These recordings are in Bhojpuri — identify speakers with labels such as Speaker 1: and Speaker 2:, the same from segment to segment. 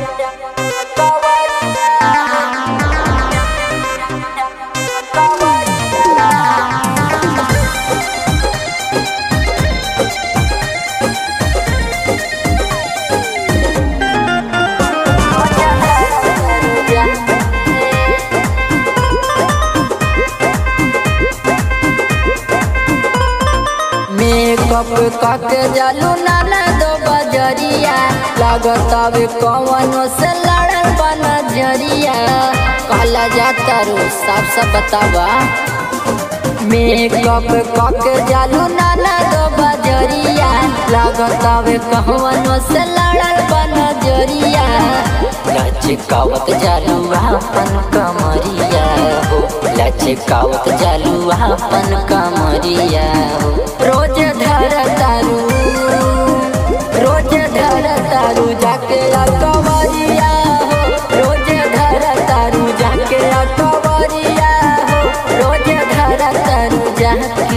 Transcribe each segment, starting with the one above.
Speaker 1: मेकअप कके जालू नाना दो बजरिया लागत अबे कवनो से लड़ल बन जरिया कहला जाता रो साफ साफ बतावा मेकअप कके जालू नाना दो बजरिया लागत अबे कवनो से लड़ल बन जरिया लचकावत जालू अपन कमरिया हो लचकावत जालू अपन कमरिया हो रोज धर तारू रोज धर तारू जाके कवरिया हो रोज धर तारू जाके कवरिया हो रोज धर तारू जाके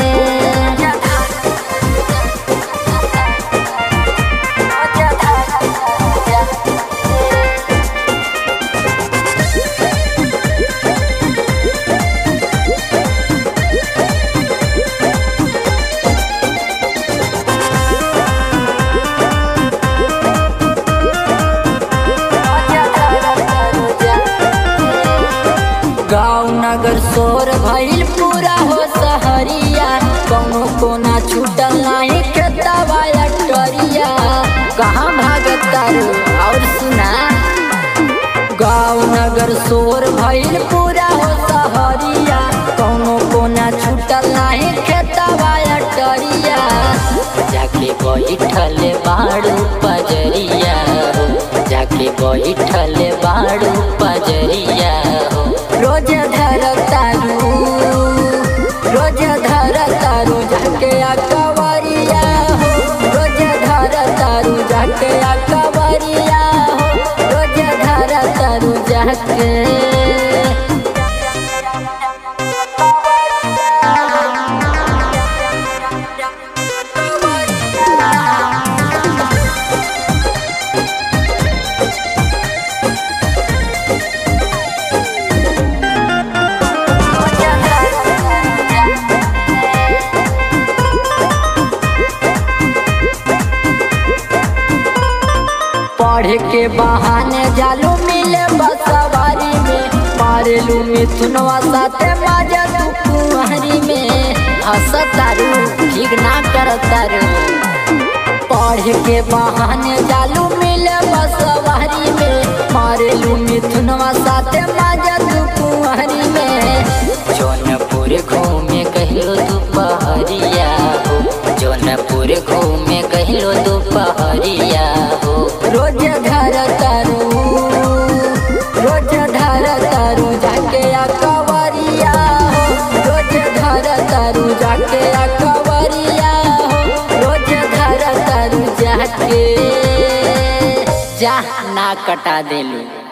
Speaker 1: गाँव नगर शोर भइल पूरा हो सहरिया कौनो कोना छूटल नाही खेतवा अटरिया कहाँ भागत तारू और सुना गाँव नगर शोर भइल पूरा हो सहरिया कौनो कोना छूटल नाही खेतवा अटरिया जाके बैठल बाड़ू पजरिया हो जाके बैठल बाड़ू पजरिया हो रोज धर तारू रोज धर तारू जाके कवरिया हो रोज धर तारू जाके कवरिया हो रोज धर तारू जाके पढ़ के बहाने जालू मिले बसवारी में मारेलू मिथुनवा साथे माजा तू कुहरी में हंसतारू ठीक ना करतारू पढ़ के बहाने जालू मिले बसवारी में मारेलू मिथुनवा साथे माजा तू कुहरी में जौनपुर घूमे कहिलो दोपहरिया हो जौनपुर घूमे कहिलो दोपहरिया हो रोज धर तारू रोज धर तारू जाके कवरिया हो रोज धर तारू जाके कवरिया हो रोज धर तारू जाके जा ना कटा देलू